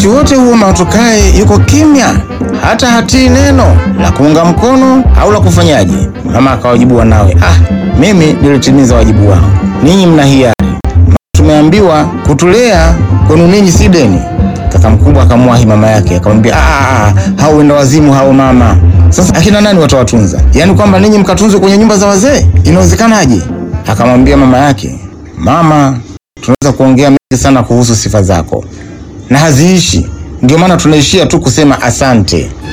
Wakati wote huo mama tukae yuko kimya, hata hatii neno la kuunga mkono au la kufanyaje. Mama akawajibu wanawe, ah, mimi nilitimiza wajibu wangu, ninyi mna hiari. Tumeambiwa kutulea kwenu ninyi si deni. Kaka mkubwa akamwahi mama yake akamwambia, ah, hao wenda wazimu hao mama. Sasa akina nani watawatunza? Yaani kwamba ninyi mkatunzwe kwenye nyumba za wazee, inawezekanaje? Akamwambia mama yake, mama, tunaweza kuongea mengi sana kuhusu sifa zako na haziishi, ndio maana tunaishia tu kusema asante.